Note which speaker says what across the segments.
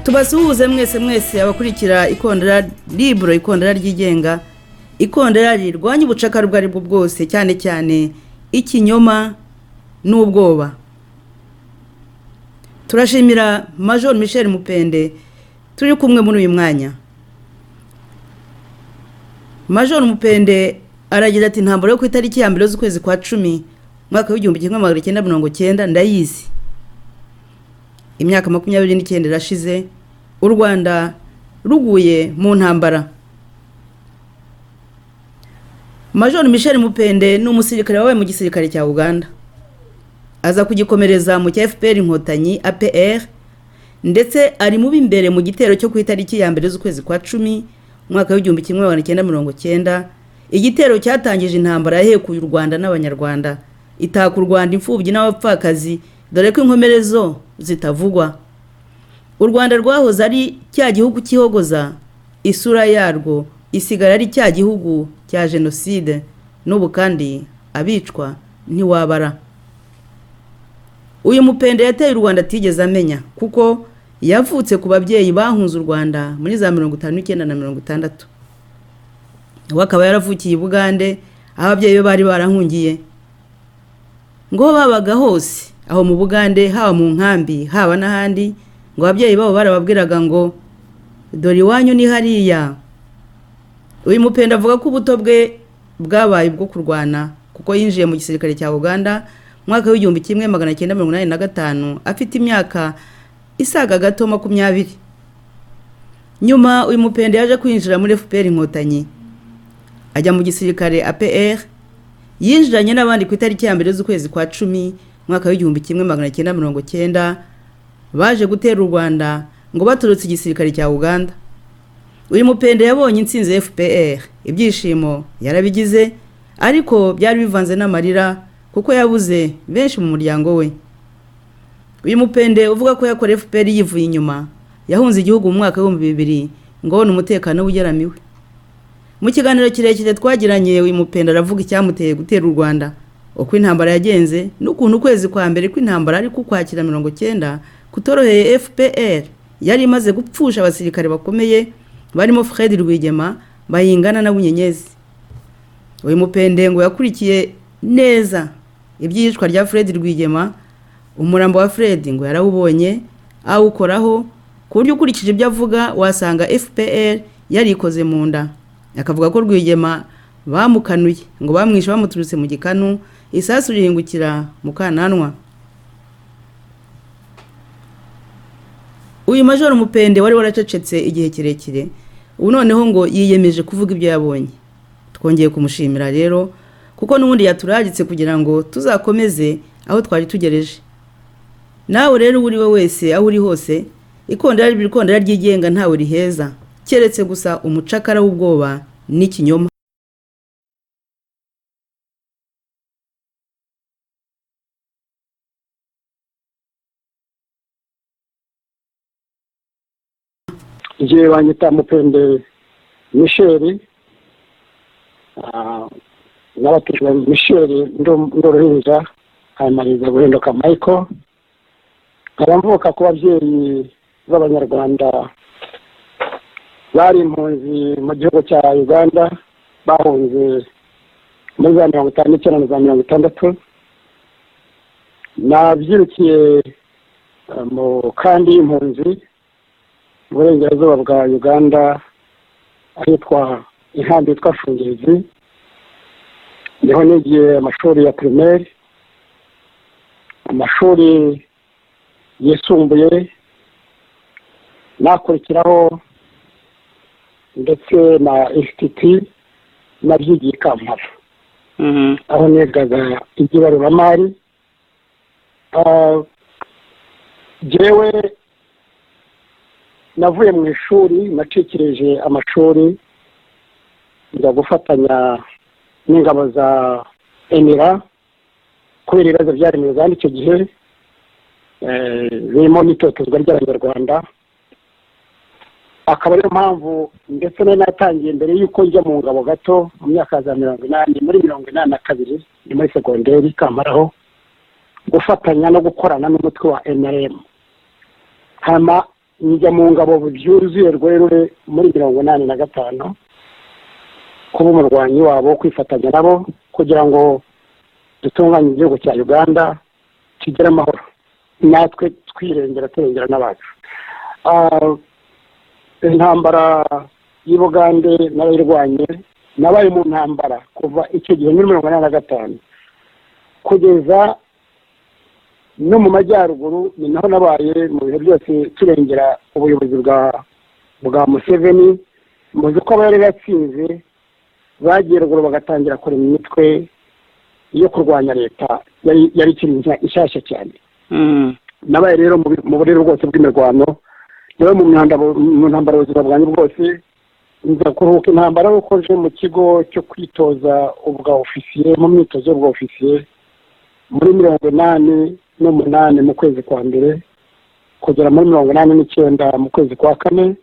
Speaker 1: tubasuhuze mwese mwese abakurikira ikondera liburo ikondera ryigenga ikondera rirwanya ubucakara ubwo ari bwo bwose cyane cyane ikinyoma n'ubwoba turashimira major michel mupende turi kumwe muri uyu mwanya major mupende aragira ati ntabwo yo ku itariki ya mbere z'ukwezi kwa cumi umwaka w'igihumbi kimwe magana cyenda mirongo cyenda ndayizi imyaka makumyabiri n'icyenda irashize u rwanda ruguye mu ntambara major michel mupende ni umusirikare wabaye mu gisirikare cya uganda aza kugikomereza mu cya fpr inkotanyi apr ndetse ari mubi imbere mu gitero cyo ku itariki ya mbere z'ukwezi kwa cumi umwaka w'igihumbi kimwe magana cyenda mirongo cyenda igitero cyatangije intambara yahekuye u rwanda n'abanyarwanda itaka u rwanda imfubyi n'abapfakazi dore ko inkomere zo zitavugwa u rwanda rwahoze ari cya gihugu kihogoza isura yarwo isigara ari cya gihugu cya jenoside n'ubu kandi abicwa ntiwabara uyu mupende yateye u rwanda atigeze amenya kuko yavutse ku babyeyi bahunze u rwanda muri za mirongo itanu n'icyenda na mirongo itandatu we akaba yaravukiye i bugande aho ababyeyi be bari barahungiye ngo babaga hose aho mu bugande haba mu nkambi haba n'ahandi ngo ababyeyi babo barababwiraga ngo dore iwanyu ni hariya uyu mupenda avuga ko ubuto bwe bwabaye ubwo kurwana kuko yinjiye mu gisirikare cya uganda mwaka w'igihumbi kimwe magana cyenda mirongo inani na gatanu afite imyaka isaga gato makumyabiri nyuma uyu mupenda yaje kwinjira muri fpr inkotanyi ajya mu gisirikare apr yinjiranye n'abandi ku itariki ya mbere z'ukwezi kwa cumi mwaka w'igihumbi kimwe magana cyenda mirongo cyenda baje gutera u rwanda ngo baturutse igisirikare cya uganda uyu mupende yabonye intsinzi fpr ibyishimo yarabigize ariko byari bivanze n'amarira kuko yabuze benshi mu muryango we uyu mupende uvuga ko yakora fpr yivuye inyuma yahunze igihugu mu mwaka w'ibihumbi bibiri ngo abone umutekano w'ugeramiwe mu kiganiro kirekire twagiranye uyu mupende aravuga icyamuteye gutera u rwanda uko intambara yagenze n'ukuntu ukwezi kwa mbere kw'intambara ari kukwakira mirongo cyenda kutoroheye fpr yari imaze gupfusha abasirikare bakomeye barimo fred rwigema bayingana na bunyenyezi uyu mupende ngo yakurikiye neza iby'iyicwa rya fred rwigema umurambo wa fred ngo yarawubonye awukoraho ku buryo ukurikije ibyo avuga wasanga fpr yarikoze mu nda akavuga ko rwigema bamukanuye ngo bamwishe bamuturutse mu gikanu isasu rihingukira mu kananwa uyu majoro mupende wari waracecetse igihe kirekire ubu noneho ngo yiyemeje kuvuga ibyo yabonye twongeye kumushimira rero kuko n'ubundi yaturaritse kugira ngo tuzakomeze aho twari tugereje nawe rero uwo uri we wese aho uri hose ikondera ikondera ryigenga ntawe riheza keretse gusa umucakara w'ubwoba n'ikinyoma
Speaker 2: njyewe banyita mupende misheri n'abatijwe misheri ndorohereza hanyuma guhinduka mayiko nkaba mvuka ku babyeyi b'abanyarwanda bari impunzi mu gihugu cya uganda bahunze muri za mirongo itanu n'icyenda na za mirongo itandatu nabyirukiye mu kandi y'impunzi uburengerazuba bwa uganda ahitwa inkambi yitwa fungirizi niho nigiye amashuri ya pirimeri amashuri yisumbuye nakurikiraho ndetse na insititi nabyigiye i kampala aho nigaga iby'ibaruramari jyewe navuye mu ishuri nacikirije amashuri njya gufatanya n'ingabo za emira kubera ibibazo byari mu uganda icyo gihe birimo n'itotezwa ry'abanyarwanda akaba ariyo mpamvu ndetse nari natangiye mbere y'uko njya mu ngabo gato mu myaka za mirongo inani muri mirongo inani na kabiri ni muri segonderi kamaraho gufatanya no gukorana n'umutwe wa enaremu hanyuma njya mu ngabo byuzuye rwerure muri mirongo inani na gatanu kuba umurwanyi wabo kwifatanya nabo kugira ngo dutunganye igihugu cya uganda kigire amahoro natwe twirengera turengera n'abacu intambara y'i bugande n'abayirwanye nabaye mu ntambara kuva icyo gihe muri mirongo inani na gatanu kugeza no mu majyaruguru ni naho nabaye mu bihe byose turengera ubuyobozi bwa bwa museveni muzi ko aba yari yatsinze bagiye ruguru bagatangira kurema imitwe yo kurwanya leta yari yari ikiri nshya- inshyashya cyane nabaye rero mu bi- mu burere bwose bw'imirwano nawe mu myanda- mu ntambara ubuzima bwanjye bwose nza kuruhuka intambara kuko nje mu kigo cyo kwitoza ubwa ofisiye mu myitozo y'ubwa ofisiye muri mirongo inani n'umunani mu kwezi kwa mbere kugera muri mirongo inani n'icyenda mu kwezi kwa kane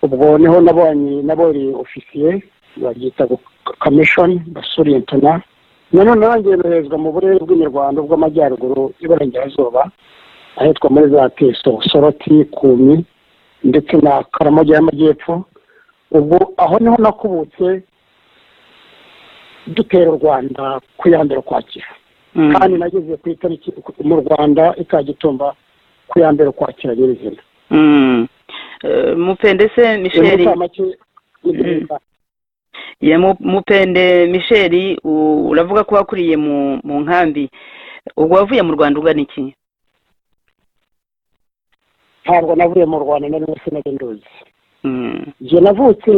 Speaker 2: ubwo niho nabonye nabonye ofisiye baryita kamishoni basoriyentona nanone nanjye noherezwa mu burere bw'imirwano bw'amajyaruguru y'iburengerazuba ahitwa muri za teso soroti kumi ndetse na karamogi y'amajyepfo ubwo aho niho nakubutse dutera u rwanda ku ya mbere ukwakira kandi nageze ku itariki mu rwanda ikagitumba ku ya mbere ukwakira nyirizina
Speaker 3: mupendese misheri
Speaker 2: inshamake
Speaker 3: ye mu- mupende misheri u- uravuga ko wakuriye mu mu nkambi ubwo wavuye mu rwanda ugana iki
Speaker 2: ntabwo navuye mu rwanda nari nari sinari nduzi
Speaker 3: Mm,
Speaker 2: njye navutse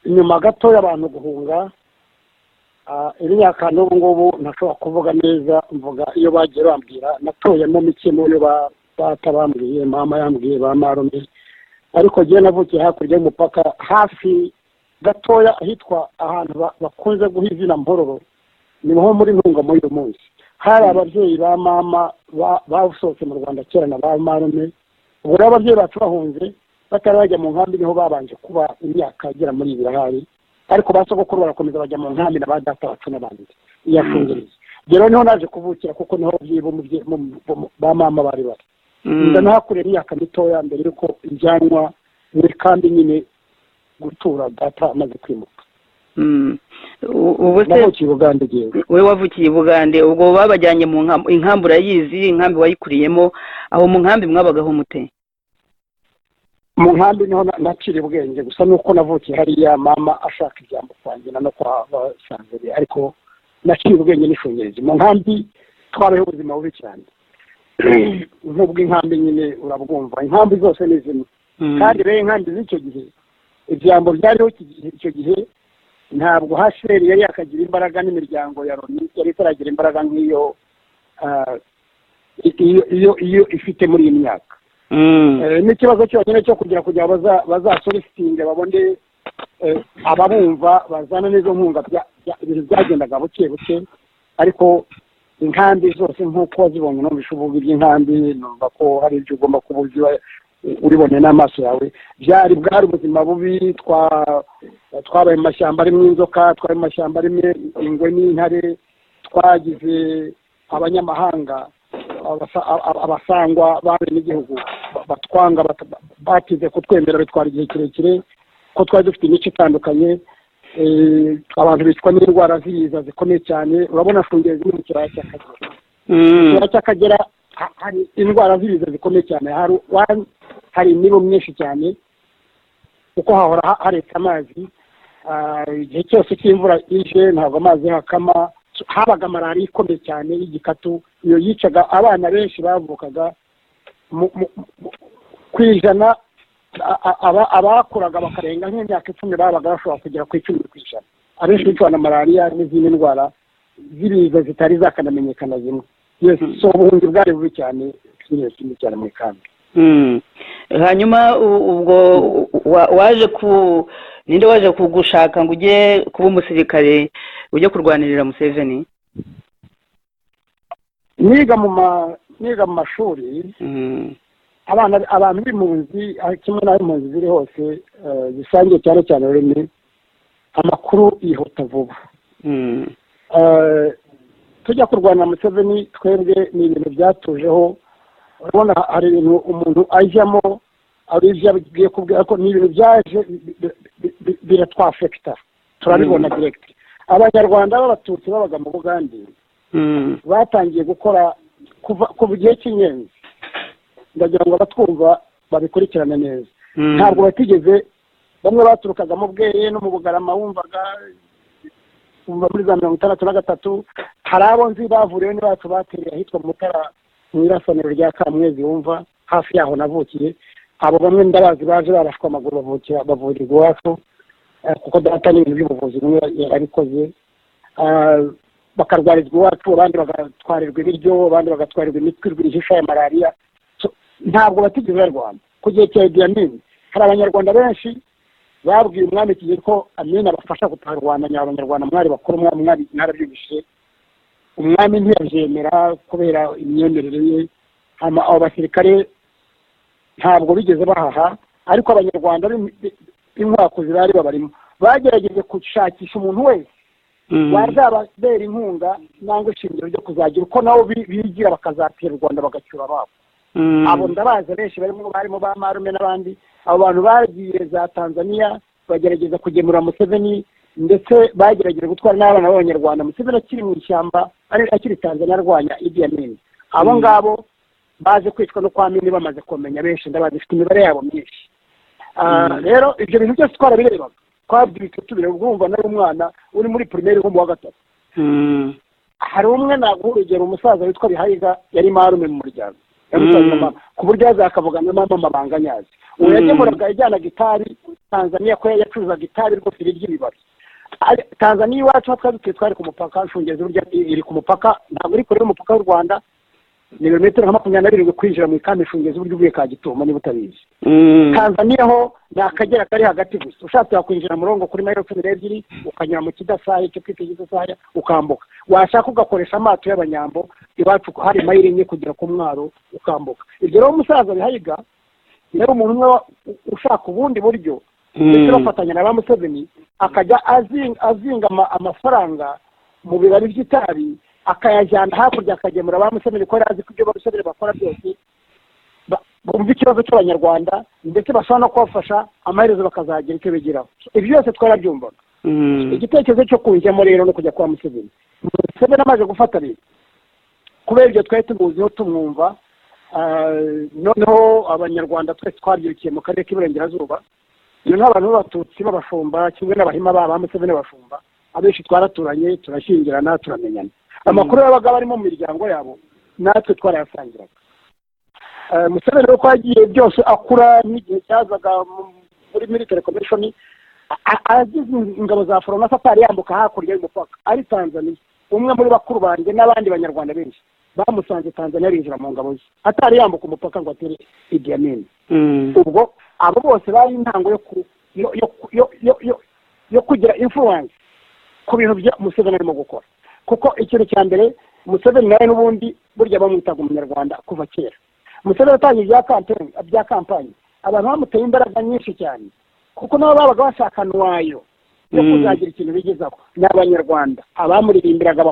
Speaker 2: nyuma gato y'abantu guhunga Ah, imyaka n'ubu ngubu ntashobora kuvuga neza mvuga iyo bagiye bambwira natoyemo mike mu yo ba- data bambwiye mama yambwiye ba marume ariko njye navukiye hakurya y'umupaka hafi gatoya ahitwa ahantu ba- bakunze guha izina mpororo ni nko muri ntunga muri uyu munsi hari ababyeyi ba mama ba- basohotse mu rwanda kera na ba marume ubwo rero ababyeyi bacu bahunze batari bajya mu nkambi niho babanje kuba imyaka igera muri ibiri ahari ariko ba sogokuru barakomeza bajya mu nkambi na ba data bacu n'abandi iyashungereye rero niho naje kuvukira kuko niho ababyeyi b'umubyeyi- b'um- b'um- ba mama bari bari
Speaker 3: mm,
Speaker 2: nda nahakorera imyaka mitoya mbere y'uko njyanwa muri kambi nyine gutura data amaze kwimuka
Speaker 3: mm. U- ubu se
Speaker 2: navukiye uganda igihe
Speaker 3: we wavukiye i bugande ubwo babajyanye mu nkam- inkambi urayizi inkambi wayikuriyemo aho mu nkambi mwabagaho mute
Speaker 2: mu nkambi niho na- naciriye ubwenge gusa nuko navukiye hariya mama ashaka ibyambo kwangira no kwa basanzwe ariko naciriye ubwenge n'ishungerezi mu nkambi twabayeho ubuzima bubi cyane nk'ubw'inkambi nyine urabwumva inkambi zose ni zimwe
Speaker 3: Mm,
Speaker 2: kandi rero inkambi z'icyo gihe ibyambo byariho iki gihe- icyo gihe ntabwo hcr yari yakagira imbaraga n'imiryango ya loni yari itaragira imbaraga nk'iyo ah, i- iyo iyo iyo ifite muri iyi myaka
Speaker 3: mm,
Speaker 2: Eh, n'ikibazo cyonyine cyo kugira kugira ngo baza- bazasoritinge babone eh, ababumva bazana n'izo nkunga bya- bya- ibintu byagendaga buke buke ariko inkambi zose nk'uko wazibonye numvise uvuga iby'inkambi numva ko hari ibyo ugomba kuba uzi wa- ubibone n'amaso yawe byari bwari ubuzima bubi twa- twabaye mu mashyamba arimo inzoka twari mu mashyamba arimo ingwe n'intare twagize abanyamahanga abasa- aba- abasangwa b'abenegihugu ba- batwanga bata- batize kutwemera bitwara igihe kirekire ko twari dufite imico itandukanye eh, abantu bicwa n'indwara z'ibiza zikomeye cyane urabona shungezi ni mu kibaya cy'akagera mu
Speaker 3: mm,
Speaker 2: kibaya cy'akagera ha- hari indwara z'ibiza zikomeye cyane hari wa- hari imibu myinshi cyane kuko hahora ha- haretse amazi Ah, igihe cyose cy'imvura ije ntabwo amazi hakama habaga malariya ikomeye cyane y'igikatu iyo yicaga abana benshi bavukaga mu- mu- mu- ku ijana a- a- aba- abakuraga bakarenga nk'imyaka icumi babaga bashobora kugera ku icumi ku ijana abenshi bicwa na malariya n'izindi ndwara z'ibiza zitari zakanamenyekana zimwe yes so ubuhunzi bwari bubi cyane twiriwe kimwe cyane muri kambi
Speaker 3: mm. hanyuma u- ubwo wa- waje ku ninde waje kugushaka ngo ujye kuba umusirikare ujye kurwanirira museveni
Speaker 2: niga mu ma niga mu mashuri
Speaker 3: Mm,
Speaker 2: abana abantu b'impunzi aho kimwe n'ab'impunzi ziri hose eh, zisangiye cyane cyane ururimi amakuru yihuta vuba
Speaker 3: mm,
Speaker 2: Eh, tujya kurwana na museveni twebwe ni ibintu byatujeho urabona hari ibintu umuntu ajyamo abibyo agiye kubwira ko ni ibintu byaje biratwafekita turabibona direkiti abanyarwanda b'abatutsi babaga mu bugande batangiye gukora kuva igihe cy'inyenzi ndagira ngo abatwumva babikurikirane neza ntabwo batigeze bamwe baturukaga mu bweye no mu bugarama wumvaga muri za mirongo itandatu na gatatu hari abo nzi bavuriwe bacu batereye ahitwa mutara mu irasaniro rya kamwezi wumva hafi yaho navukiye abo bamwe ndabazi baje barashwe amaguru bavukira bavurirwa iwacu kuko data n'ibintu by'ubuvuzi bimwe yarabikoze bakarwarizwa iwacu abandi bagatwarirwa ibiryo abandi bagatwarirwa imitwe rwihisha ya malariya ntabwo batigeze barwana ku gihe cya idiyamini hari abanyarwanda benshi babwiye umwami igihe ko amina abafasha gutarwana abanyarwanda mwari bakuru umwami mwari mwarabyubishye umwami ntiyabyemera kubera imyemerere ye abo basirikare ntabwo bigeze bahaha ariko abanyarwanda b'inkwakuzi bari babarimo bagerageje gushakisha umuntu wese wazababera inkunga cyangwa ishingiro ryo kuzagira uko nabo bigira bakazatera u rwanda bagacyura ababo abo ndabaza benshi barimo barimo ba marume n'abandi abo bantu bagiye za tanzania bagerageza kugemura museveni ndetse bagerageje gutwara n'abana b'abanyarwanda museveni akiri mu ishyamba akiri tanzania arwanya idi amini abo ngabo baje kwicwa no kwa mini bamaze kumenya benshi ndabazi ifite imibare yabo myinshi rero ibyo bintu byose twarabirebaga twabyibuka tubireba ubwumva nawe umwana uri muri pirimeri nko mu wa gatatu hari umwe naguha urugero umusaza witwa bihayiga yari marume mu muryango ku buryo yazakavugana na mama amabanga nyazi ubu yagemuraga ajyana gitari tanzania ko yacuruzaga gitari rwose ry'ibibabi tanzania iwacu twari dutuye twari ku mupaka nshungezi burya iri ku mupaka ntabwo iri kure y'umupaka w'u rwanda ni ibirometero nka makumyabiri na birindwi kwinjira mu ikamba shungezi uburyo uvuye ka gituma niba utabizi tanzania ho ni akagera kari hagati gusa ushatse wakwinjira murongo kuri mayiro cumi n'ebyiri ukanyura mu kidasaya icyo twita kidasaya ukambuka washaka ugakoresha amato y'abanyambo iwacu hari mayiro enye kugera ku mwaro ukambuka ibyo rero umusaza bihayiga niba umuntu umwe ushaka ubundi buryo ndetse bafatanya na ba museveni akajya azinga amafaranga mu bibabi by'itabi akayajyana hakurya akagemura ba musemeri ko yari azi ko ibyo ba musemeri bakora byose bumva ikibazo cy'abanyarwanda ndetse bashobora no kubafasha amaherezo bakazagira icyo bigeraho ibyo byose twarabyumvaga igitekerezo cyo kujyamo rero no kujya kwa museveni museveni amaze gufata rero kubera ibyo twari tumuziho tumwumva noneho abanyarwanda twese twabyirukiye mu karere k'iburengerazuba noneho abantu b'abatutsi b'abashumba kimwe n'abahima babo ba museveni b'abashumba abenshi twaraturanye turashyingirana turamenyana amakuru yabaga barimo mu miryango yabo natwe twarayasangiraga museveni uko yagiye byose akura n'igihe cyazaga muri military commission agize ingabo za foro na satari yambuka hakurya y'umupaka ari tanzania umwe muri bakuru banjye n'abandi banyarwanda benshi bamusanze tanzania binjira mu ngabo ze atari yambuka umupaka ngo atere idiamini ubwo abo bose bari intango yo kugira influence ku bintu museveni arimo gukora kuko ikintu cya mbere museveni nawe n'ubundi burya bamwitaga umunyarwanda kuva kera museveni yatangiye ibya kampani abantu bamuteye imbaraga nyinshi cyane kuko nabo babaga bashaka nwayo yo kuzagira ikintu bigezaho ni abanyarwanda abamuririmbiraga